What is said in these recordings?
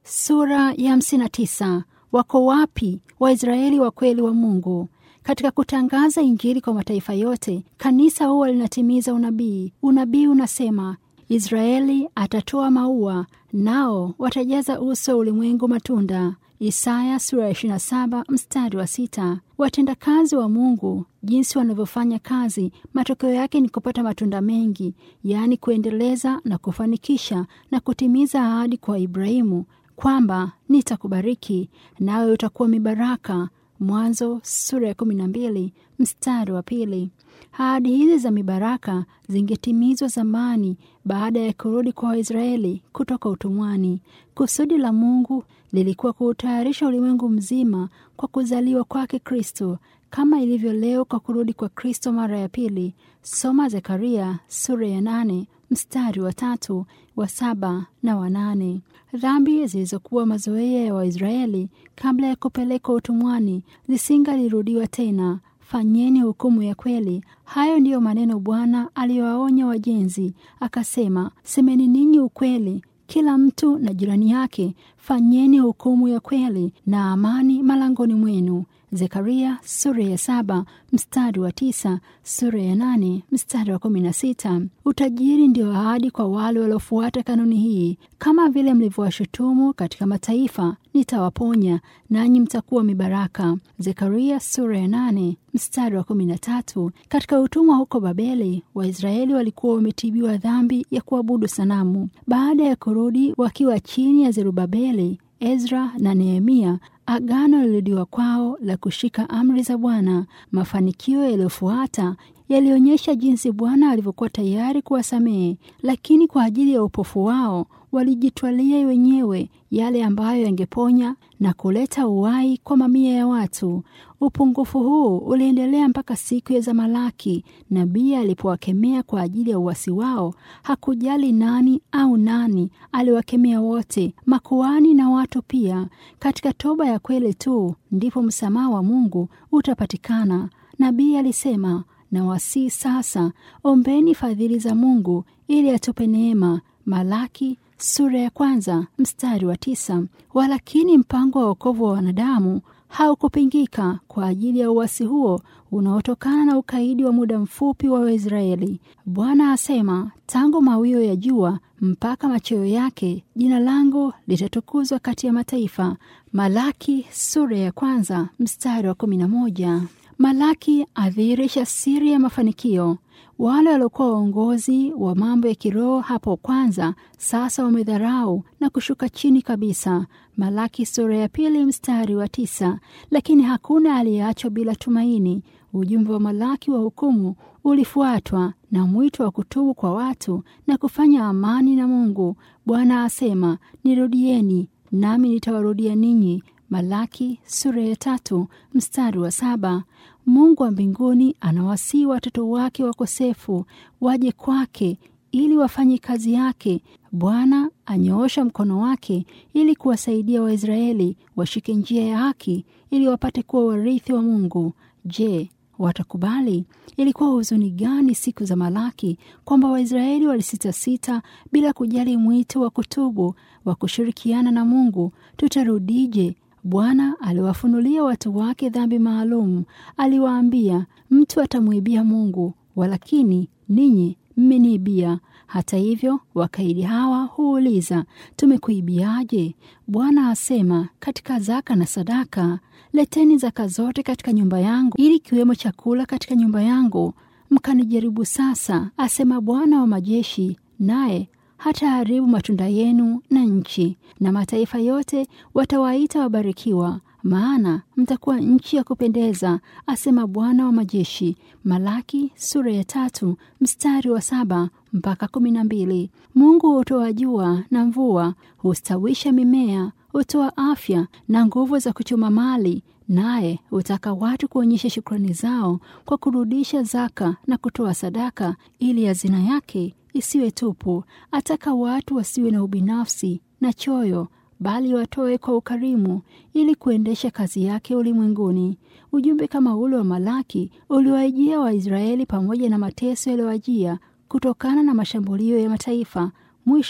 Sura ya hamsini na tisa. Wako wapi Waisraeli wa kweli wa Mungu? Katika kutangaza Injili kwa mataifa yote, kanisa huwa linatimiza unabii. Unabii unasema Israeli atatoa maua, nao watajaza uso wa ulimwengu matunda. Isaya sura ya 27 mstari wa sita. Watendakazi wa Mungu jinsi wanavyofanya kazi, matokeo yake ni kupata matunda mengi, yaani kuendeleza na kufanikisha na kutimiza ahadi kwa Ibrahimu kwamba nitakubariki nawe utakuwa mibaraka. Mwanzo sura ya kumi na mbili mstari wa pili. Ahadi hizi za mibaraka zingetimizwa zamani baada ya kurudi kwa Waisraeli kutoka utumwani. Kusudi la Mungu lilikuwa kuutayarisha ulimwengu mzima kwa kuzaliwa kwake Kristo, kama ilivyo leo kwa kurudi kwa Kristo mara ya pili. Soma Zekaria sura ya nane mstari wa tatu, wa saba na wa nane. Dhambi zilizokuwa mazoea ya Waisraeli kabla ya kupelekwa utumwani zisingalirudiwa tena. Fanyeni hukumu ya kweli. Hayo ndiyo maneno Bwana aliyowaonya wajenzi, akasema, semeni ninyi ukweli kila mtu na jirani yake, fanyeni hukumu ya kweli na amani malangoni mwenu. Zekaria sura ya saba mstari wa tisa, sura ya nane mstari wa kumi na sita. Utajiri ndio ahadi kwa wale waliofuata kanuni hii. Kama vile mlivyowashutumu katika mataifa, nitawaponya nanyi mtakuwa mibaraka. Zekaria sura ya nane mstari wa kumi na tatu. Katika utumwa huko Babeli, Waisraeli walikuwa wametibiwa dhambi ya kuabudu sanamu. Baada ya kurudi wakiwa chini ya Zerubabeli, Ezra na Nehemia, agano lilirudiwa kwao la kushika amri za Bwana. Mafanikio yaliyofuata yalionyesha jinsi Bwana alivyokuwa tayari kuwasamehe, lakini kwa ajili ya upofu wao walijitwalia wenyewe yale ambayo yangeponya na kuleta uhai kwa mamia ya watu. Upungufu huu uliendelea mpaka siku ya Malaki. Nabii alipowakemea kwa ajili ya uasi wao, hakujali nani au nani, aliwakemea wote, makuhani na watu pia. Katika toba ya kweli tu ndipo msamaha wa Mungu utapatikana. Nabii alisema, na wasii sasa, ombeni fadhili za Mungu ili atupe neema. Malaki sura ya kwanza mstari wa tisa. Walakini mpango wa wokovu wa wanadamu haukupingika kwa ajili ya uasi huo unaotokana na ukaidi wa muda mfupi wa Waisraeli. Bwana asema, tangu mawio ya jua mpaka machweo yake jina langu litatukuzwa kati ya mataifa. Malaki sura ya kwanza mstari wa kumi na moja. Malaki adhihirisha siri ya mafanikio. Wale waliokuwa waongozi wa mambo ya kiroho hapo kwanza, sasa wamedharau na kushuka chini kabisa. Malaki sura ya pili mstari wa tisa. Lakini hakuna aliyeachwa bila tumaini. Ujumbe wa Malaki wa hukumu ulifuatwa na mwito wa kutubu kwa watu na kufanya amani na Mungu. Bwana asema, nirudieni nami nitawarudia ninyi. Malaki sura ya tatu mstari wa saba. Mungu wa mbinguni anawasihi watoto wake wakosefu waje kwake ili wafanye kazi yake. Bwana anyoosha mkono wake ili kuwasaidia Waisraeli washike njia ya haki ili wapate kuwa warithi wa Mungu. Je, watakubali? Ilikuwa huzuni gani siku za Malaki kwamba Waisraeli walisitasita bila kujali mwito wa kutubu wa kushirikiana na Mungu. Tutarudije? Bwana aliwafunulia watu wake dhambi maalum. Aliwaambia, mtu atamwibia Mungu, walakini ninyi mmeniibia. Hata hivyo, wakaidi hawa huuliza, tumekuibiaje? Bwana asema, katika zaka na sadaka. Leteni zaka zote katika nyumba yangu, ili kiwemo chakula katika nyumba yangu. Mkanijaribu sasa, asema Bwana wa majeshi, naye hata haribu matunda yenu na nchi, na mataifa yote watawaita wabarikiwa, maana mtakuwa nchi ya kupendeza, asema Bwana wa majeshi. Malaki sura ya tatu mstari wa saba mpaka kumi na mbili. Mungu hutoa jua na mvua, hustawisha mimea, hutoa afya na nguvu za kuchuma mali, naye hutaka watu kuonyesha shukrani zao kwa kurudisha zaka na kutoa sadaka, ili hazina yake isiwe tupu. Ataka watu wasiwe na ubinafsi na choyo, bali watoe kwa ukarimu, ili kuendesha kazi yake ulimwenguni. Ujumbe kama ule wa Malaki uliwaijia Waisraeli pamoja na mateso yaliyowajia kutokana na mashambulio ya mataifa. Mwisho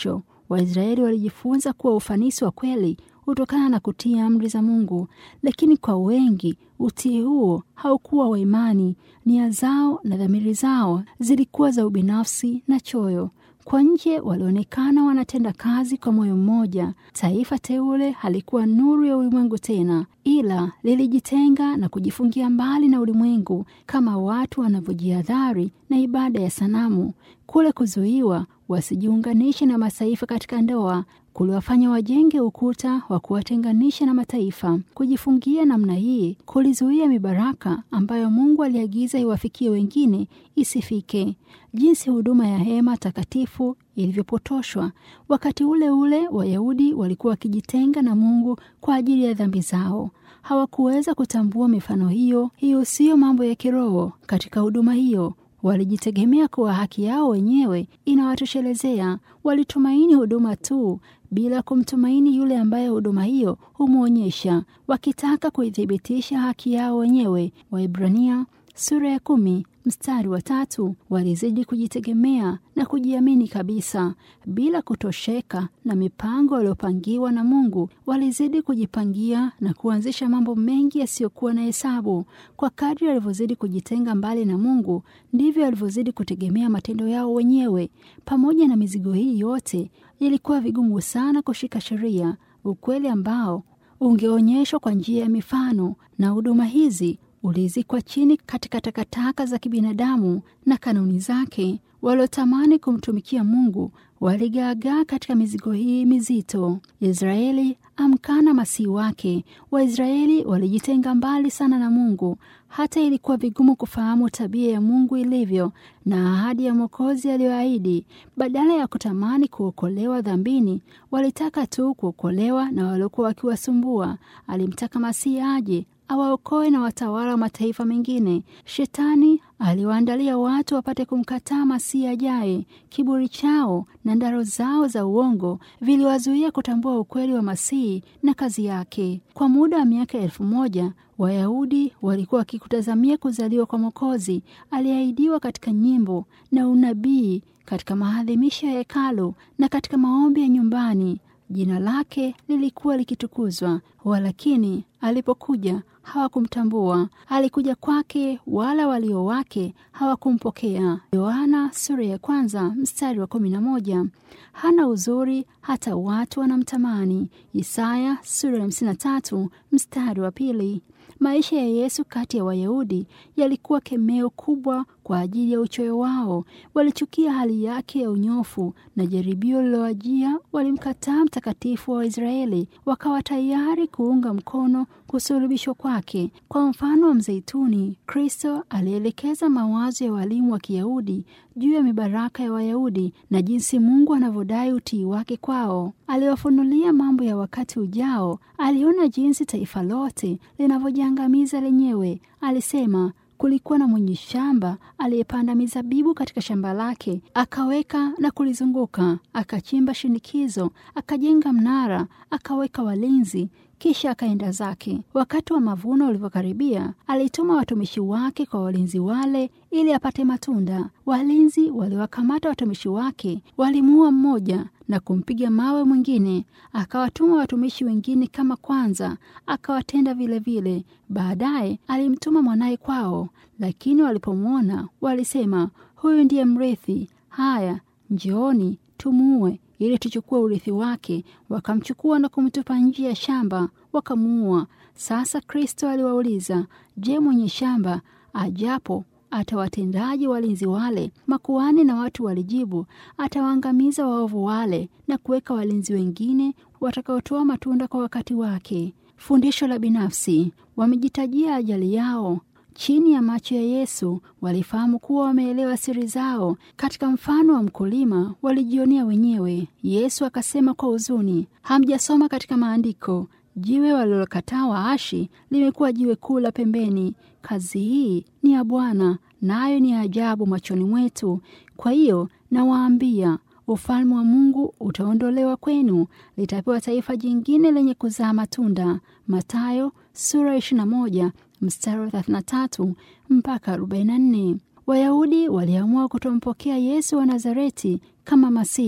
Waisraeli walijifunza kuwa ufanisi wa kweli hutokana na kutii amri za Mungu, lakini kwa wengi utii huo haukuwa wa imani. Nia zao na dhamiri zao zilikuwa za ubinafsi na choyo. Kwa nje walionekana wanatenda kazi kwa moyo mmoja. Taifa teule halikuwa nuru ya ulimwengu tena, ila lilijitenga na kujifungia mbali na ulimwengu, kama watu wanavyojihadhari na ibada ya sanamu. Kule kuzuiwa wasijiunganishe na mataifa katika ndoa kuliwafanya wajenge ukuta wa kuwatenganisha na mataifa. Kujifungia namna hii kulizuia mibaraka ambayo Mungu aliagiza iwafikie wengine isifike. Jinsi huduma ya hema takatifu ilivyopotoshwa! Wakati ule ule Wayahudi walikuwa wakijitenga na Mungu kwa ajili ya dhambi zao. Hawakuweza kutambua mifano hiyo. Hiyo siyo mambo ya kiroho katika huduma hiyo. Walijitegemea kuwa haki yao wenyewe inawatoshelezea. Walitumaini huduma tu bila kumtumaini yule ambaye huduma hiyo humwonyesha, wakitaka kuithibitisha haki yao wenyewe. Waibrania sura ya kumi mstari wa tatu. Walizidi kujitegemea na kujiamini kabisa bila kutosheka na mipango waliopangiwa na Mungu. Walizidi kujipangia na kuanzisha mambo mengi yasiyokuwa na hesabu. Kwa kadri walivyozidi kujitenga mbali na Mungu, ndivyo walivyozidi kutegemea matendo yao wenyewe. Pamoja na mizigo hii yote, ilikuwa vigumu sana kushika sheria, ukweli ambao ungeonyeshwa kwa njia ya mifano, na huduma hizi ulizikwa chini katika takataka za kibinadamu na kanuni zake. Waliotamani kumtumikia Mungu waligaagaa katika mizigo hii mizito. Israeli amkana masihi wake. Waisraeli walijitenga mbali sana na Mungu, hata ilikuwa vigumu kufahamu tabia ya Mungu ilivyo na ahadi ya Mwokozi aliyoahidi. Badala ya kutamani kuokolewa dhambini, walitaka tu kuokolewa na waliokuwa wakiwasumbua. Alimtaka masihi aje awaokoe na watawala wa mataifa mengine. Shetani aliwaandalia watu wapate kumkataa masihi ajaye. Kiburi chao na ndaro zao za uongo viliwazuia kutambua ukweli wa masihi na kazi yake. Kwa muda wa miaka elfu moja Wayahudi walikuwa wakikutazamia kuzaliwa kwa Mwokozi aliyeahidiwa katika nyimbo na unabii, katika maadhimisho ya hekalu na katika maombi ya nyumbani. Jina lake lilikuwa likitukuzwa, walakini alipokuja hawakumtambua. Alikuja kwake, wala walio wake hawakumpokea. Yohana sura ya kwanza mstari wa kumi na moja. Hana uzuri hata watu wanamtamani. Isaya sura ya hamsini na tatu mstari wa pili. Maisha ya Yesu kati ya Wayahudi yalikuwa kemeo kubwa kwa ajili ya uchoyo wao. Walichukia hali yake ya unyofu na jaribio lilowajia. Walimkataa mtakatifu wa Waisraeli, wakawa tayari kuunga mkono kusulubishwa kwake. Kwa mfano wa mzeituni, Kristo alielekeza mawazo ya walimu wa Kiyahudi juu ya mibaraka ya Wayahudi na jinsi Mungu anavyodai utii wake kwao. Aliwafunulia mambo ya wakati ujao. Aliona jinsi taifa lote linavyojiangamiza lenyewe. Alisema kulikuwa na mwenye shamba aliyepanda mizabibu katika shamba lake, akaweka na kulizunguka, akachimba shinikizo, akajenga mnara, akaweka walinzi kisha akaenda zake. Wakati wa mavuno ulivyokaribia, alituma watumishi wake kwa walinzi wale ili apate matunda. Walinzi waliwakamata watumishi wake, walimuua mmoja na kumpiga mawe mwingine. Akawatuma watumishi wengine kama kwanza, akawatenda vilevile. Baadaye alimtuma mwanaye kwao, lakini walipomwona walisema, huyu ndiye mrithi. Haya, njooni tumuue ili tuchukue urithi wake. Wakamchukua na kumtupa nje ya shamba, wakamuua. Sasa Kristo aliwauliza, je, mwenye shamba ajapo atawatendaje walinzi wale? Makuhani na watu walijibu, atawaangamiza waovu wale na kuweka walinzi wengine watakaotoa matunda kwa wakati wake. Fundisho la binafsi: wamejitajia ajali yao chini ya macho ya Yesu. Walifahamu kuwa wameelewa siri zao. Katika mfano wa mkulima walijionea wenyewe. Yesu akasema kwa huzuni, hamjasoma katika maandiko, jiwe walilokataa waashi limekuwa jiwe kuu la pembeni. Kazi hii ni ya Bwana, nayo ni ajabu machoni mwetu. Kwa hiyo nawaambia ufalme wa Mungu utaondolewa kwenu, litapewa taifa jingine lenye kuzaa matunda. Mathayo sura 21 mstari wa 33 mpaka 44. Wayahudi waliamua kutompokea Yesu wa Nazareti kama Masihi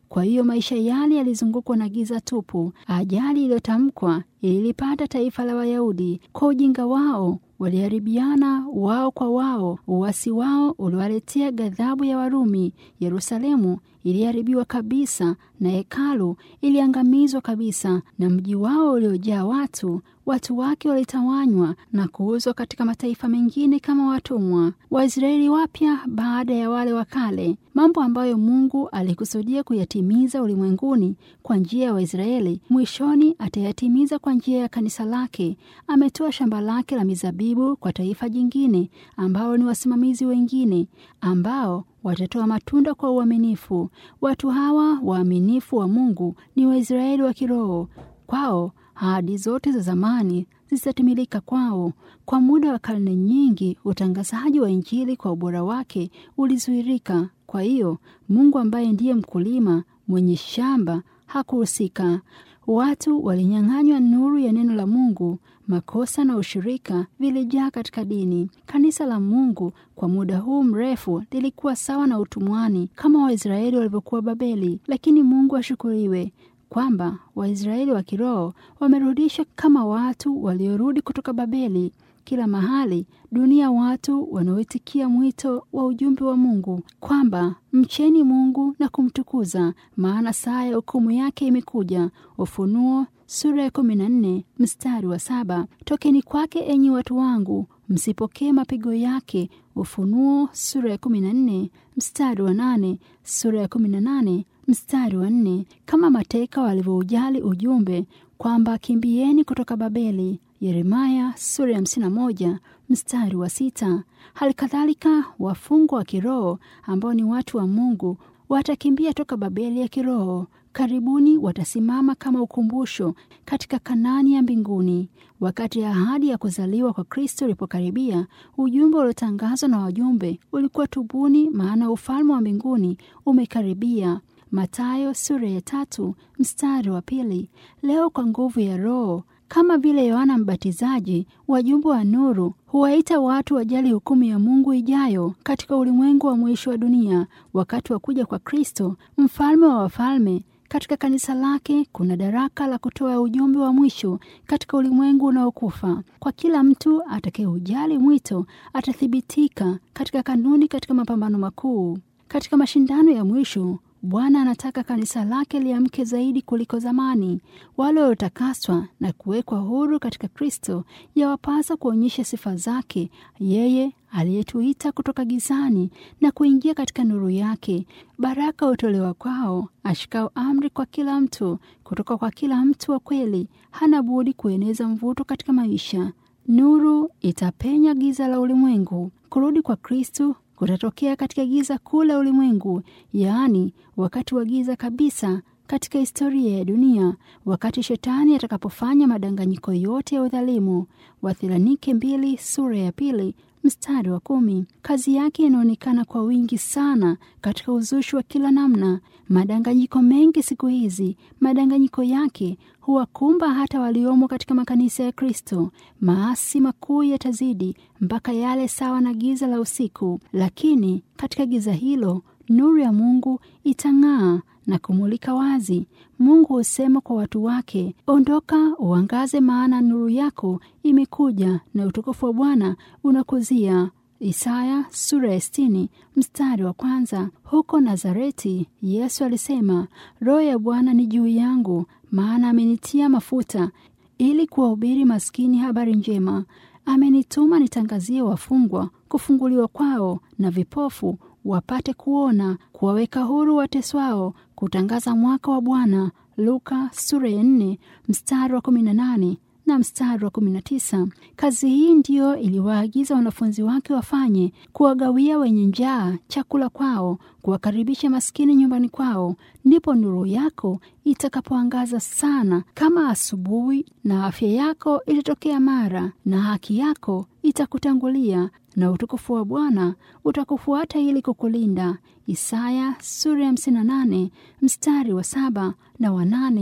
Kwa hiyo maisha yale yalizungukwa na giza tupu. Ajali iliyotamkwa ililipata taifa la Wayahudi kwa ujinga wao waliharibiana wao kwa wao. Uasi wao uliwaletea ghadhabu ya Warumi. Yerusalemu iliharibiwa kabisa na hekalu iliangamizwa kabisa, na mji wao uliojaa watu, watu wake walitawanywa na kuuzwa katika mataifa mengine kama watumwa. Waisraeli wapya baada ya wale wa kale, mambo ambayo Mungu alikusudia kuyatimiza ulimwenguni kwa njia ya Waisraeli, mwishoni atayatimiza kwa njia ya kanisa lake. Ametoa shamba lake la mizabibu kwa taifa jingine, ambao ni wasimamizi wengine ambao watatoa matunda kwa uaminifu. Watu hawa waaminifu wa Mungu ni Waisraeli wa kiroho. Kwao ahadi zote za zamani zitatimilika kwao. Kwa muda wa karne nyingi, utangazaji wa Injili kwa ubora wake ulizuirika. Kwa hiyo Mungu ambaye ndiye mkulima mwenye shamba hakuhusika. Watu walinyang'anywa nuru ya neno la Mungu. Makosa na ushirika vilijaa katika dini. Kanisa la Mungu kwa muda huu mrefu lilikuwa sawa na utumwani kama Waisraeli walivyokuwa Babeli, lakini Mungu ashukuriwe kwamba Waisraeli wa kiroho wamerudishwa kama watu waliorudi kutoka Babeli. Kila mahali dunia, watu wanaoitikia mwito wa ujumbe wa Mungu kwamba mcheni Mungu na kumtukuza, maana saa ya hukumu yake imekuja. Ufunuo sura ya kumi na nne mstari wa saba. Tokeni kwake enyi watu wangu, msipokee mapigo yake. Ufunuo sura ya kumi na nne mstari wa nane, sura ya kumi na nane mstari wa nne. Kama mateka walivyoujali ujumbe kwamba kimbieni kutoka Babeli. Yeremaya sura ya hamsini na moja mstari wa sita. Hali kadhalika wafungwa wa kiroho ambao ni watu wa Mungu watakimbia toka Babeli ya kiroho. Karibuni watasimama kama ukumbusho katika Kanani ya mbinguni. Wakati ahadi ya kuzaliwa kwa Kristo ulipokaribia, ujumbe uliotangazwa na wajumbe ulikuwa tubuni, maana ufalme wa mbinguni umekaribia. Mathayo sura ya tatu mstari wa pili. Leo kwa nguvu ya Roho kama vile Yohana Mbatizaji, wajumbe wa nuru huwaita watu wajali hukumu ya Mungu ijayo katika ulimwengu wa mwisho wa dunia, wakati wa kuja kwa Kristo, mfalme wa wafalme. Katika kanisa lake kuna daraka la kutoa ujumbe wa mwisho katika ulimwengu unaokufa. Kwa kila mtu atakayeujali mwito atathibitika katika kanuni, katika mapambano makuu, katika mashindano ya mwisho. Bwana anataka kanisa lake liamke zaidi kuliko zamani. Wale waliotakaswa na kuwekwa huru katika Kristo yawapasa kuonyesha sifa zake, yeye aliyetuita kutoka gizani na kuingia katika nuru yake. Baraka hutolewa kwao ashikao amri kwa kila mtu. Kutoka kwa kila mtu wa kweli hana budi kueneza mvuto katika maisha. Nuru itapenya giza la ulimwengu. Kurudi kwa Kristo kutatokea katika giza kuu la ulimwengu, yaani wakati wa giza kabisa katika historia ya dunia, wakati shetani atakapofanya madanganyiko yote ya udhalimu. Wathesalonike mbili sura ya pili mstari wa kumi. Kazi yake inaonekana kwa wingi sana katika uzushi wa kila namna, madanganyiko mengi siku hizi. Madanganyiko yake huwakumba hata waliomo katika makanisa ya Kristo. Maasi makuu yatazidi mpaka yale sawa na giza la usiku, lakini katika giza hilo nuru ya Mungu itang'aa na kumulika wazi. Mungu husema kwa watu wake, ondoka uangaze, maana nuru yako imekuja na utukufu wa Bwana unakuzia. Isaya sura ya sitini mstari wa kwanza. Huko Nazareti Yesu alisema, Roho ya Bwana ni juu yangu, maana amenitia mafuta ili kuwahubiri maskini habari njema. Amenituma nitangazie wafungwa kufunguliwa kwao na vipofu wapate kuona, kuwaweka huru wateswao, kutangaza mwaka wa Bwana. Luka sura ya nne mstari wa kumi na nane na mstari wa kumi na tisa. Kazi hii ndiyo iliwaagiza wanafunzi wake wafanye, kuwagawia wenye njaa chakula kwao, kuwakaribisha maskini nyumbani kwao. Ndipo nuru yako itakapoangaza sana kama asubuhi, na afya yako itatokea mara, na haki yako itakutangulia na utukufu wa Bwana utakufuata ili kukulinda. Isaya sura ya hamsini na nane mstari wa saba na wa nane.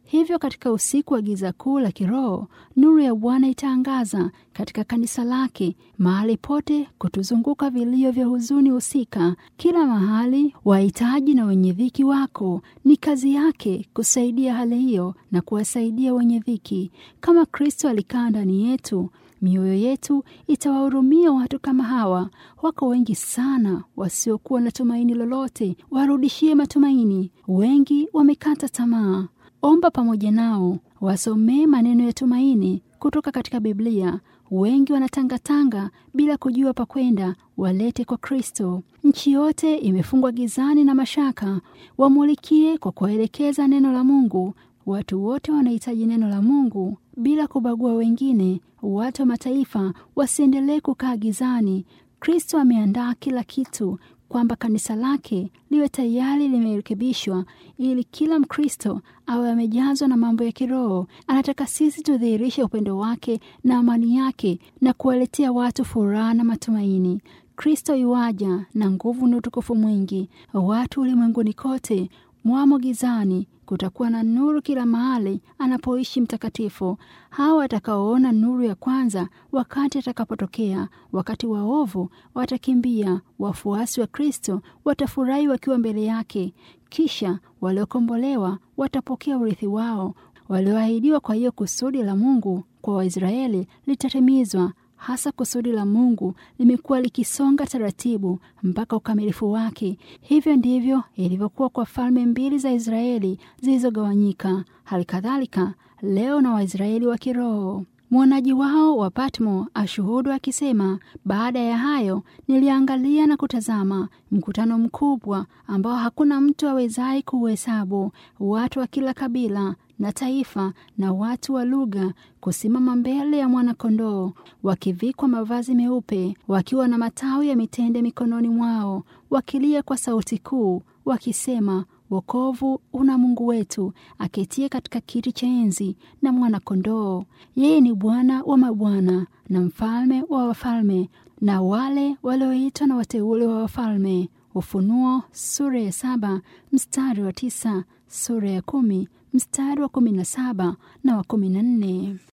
Hivyo katika usiku wa giza kuu la kiroho, nuru ya Bwana itaangaza katika kanisa lake mahali pote, kutuzunguka vilio vya huzuni husika kila mahali. Wahitaji na wenye dhiki wako, ni kazi yake kusaidia hali hiyo na kuwasaidia wenye dhiki. Kama Kristo alikaa ndani yetu, mioyo yetu itawahurumia watu kama hawa. Wako wengi sana wasiokuwa na tumaini lolote, warudishie matumaini. Wengi wamekata tamaa. Omba pamoja nao, wasomee maneno ya tumaini kutoka katika Biblia. Wengi wanatangatanga bila kujua pa kwenda, walete kwa Kristo. Nchi yote imefungwa gizani na mashaka, wamulikie kwa kuwaelekeza neno la Mungu. Watu wote wanahitaji neno la Mungu bila kubagua wengine. Watu wa mataifa wasiendelee kukaa gizani. Kristo ameandaa kila kitu kwamba kanisa lake liwe tayari limerekebishwa ili kila Mkristo awe amejazwa na mambo ya kiroho. Anataka sisi tudhihirishe upendo wake na amani yake na kuwaletea watu furaha na matumaini. Kristo yuaja na nguvu na utukufu mwingi. Watu ulimwenguni kote mwamo gizani, kutakuwa na nuru kila mahali anapoishi mtakatifu. Hawa watakaoona nuru ya kwanza wakati atakapotokea, wakati waovu watakimbia, wafuasi wa Kristo watafurahi wakiwa mbele yake. Kisha waliokombolewa watapokea urithi wao walioahidiwa. Kwa hiyo kusudi la Mungu kwa Waisraeli litatimizwa. Hasa kusudi la Mungu limekuwa likisonga taratibu mpaka ukamilifu wake. Hivyo ndivyo ilivyokuwa kwa falme mbili za Israeli zilizogawanyika. Hali kadhalika leo na Waisraeli wa kiroho. Mwonaji wao wa Patmo ashuhudu akisema, baada ya hayo niliangalia na kutazama mkutano mkubwa ambao hakuna mtu awezaye kuuhesabu, watu wa kila kabila na taifa na watu wa lugha kusimama mbele ya mwana-kondoo, wakivikwa mavazi meupe, wakiwa na matawi ya mitende mikononi mwao, wakilia kwa sauti kuu, wakisema Wokovu una Mungu wetu aketie katika kiti cha enzi na mwana-kondoo. Yeye ni Bwana wa mabwana na mfalme wa wafalme, na wale walioitwa na wateule wa wafalme. Ufunuo sura ya saba mstari wa tisa, sura ya kumi mstari wa kumi na saba na wa kumi na nne.